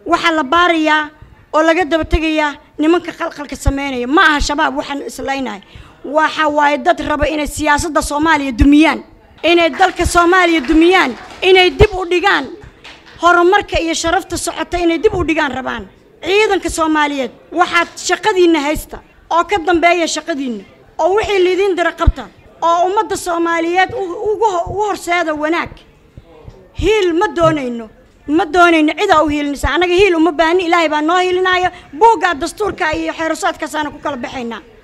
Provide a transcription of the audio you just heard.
waxaa la baarayaa oo laga daba tegayaa nimanka qalqalka sameynaya ma aha shabaab waxaan islaynahay waxa waaye dad raba inay siyaasadda soomaaliya dumiyaan inay dalka soomaaliya dumiyaan inay dib u dhigaan horumarka iyo sharafta socota inay dib u dhigaan rabaan ciidanka soomaaliyeed waxaad shaqadiinna haysta oo ka dambeeya shaqadiinna oo wixii lidiin dira qabta oo ummadda soomaaliyeed ugu horseeda wanaag hiil ma doonayno ma doonayno cidaa u hiilinaysa annaga hiil uma baahni ilaahay baa noo hiilinaayo buuggaa dastuurka iyo xeerasaadkaasaana ku kala baxaynaa